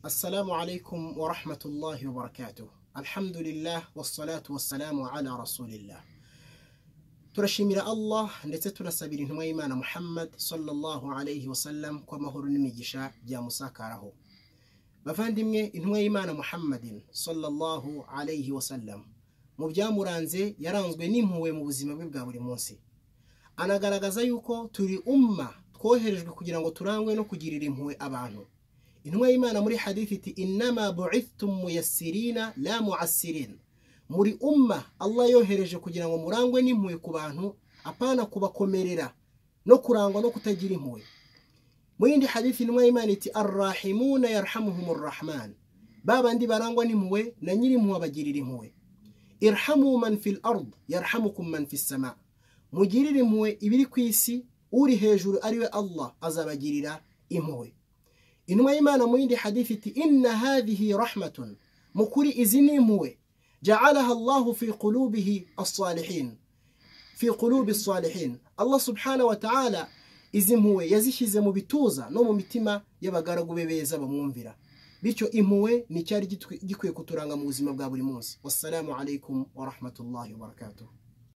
Assalamu alaikum wa rahmatullahi wa barakatuh. Alhamdulillah wassalatu wassalamu ala rasulillah. Turashimira Allah ndetse tunasabira intumwa y'Imana Muhammad sallallahu alayhi wasallam kwa mahoro n'imigisha byamusakaraho. Bavandimwe intumwa y'Imana Muhammadin sallallahu alayhi wasallam mu byamuranze yaranzwe n'impuhwe mu buzima bwe bwa buri munsi. Anagaragaza yuko turi umma twoherejwe kugira ngo turangwe no kugirira impuhwe abantu. intumwa y'imana muri hadithi iti inama bu'ithtum muyassirina la mu'assirin muri umma Allah yohereje kugira ngo murangwe n'impuhwe ku bantu apana kubakomerera no kurangwa no kutagira impuhwe muri indi hadithi intumwa y'imana iti arrahimuna yarhamuhumur rahman babandi barangwa n'impuhwe na nyiri impuhwe abagirira impuhwe irhamu man fil ard yarhamukum man fis sama mugirire impuhwe ibiri ku isi uri hejuru ariwe Allah azabagirira impuhwe intumwa y'imana mu yindi hadithi iti inna hadhihi rahmatun mu kuri izi ni impuhwe ja'alaha allahu fi qulubihi as-salihin fi qulubi as-salihin allah subhanahu wa ta'ala izi mpuhwe yazishyize mu bituza no mu mitima y'abagaragu be beza bamwumvira bityo impuhwe ni cyari gikwiye kuturanga mu buzima bwa buri munsi wassalamu alaikum wa rahmatullahi wa barakatuh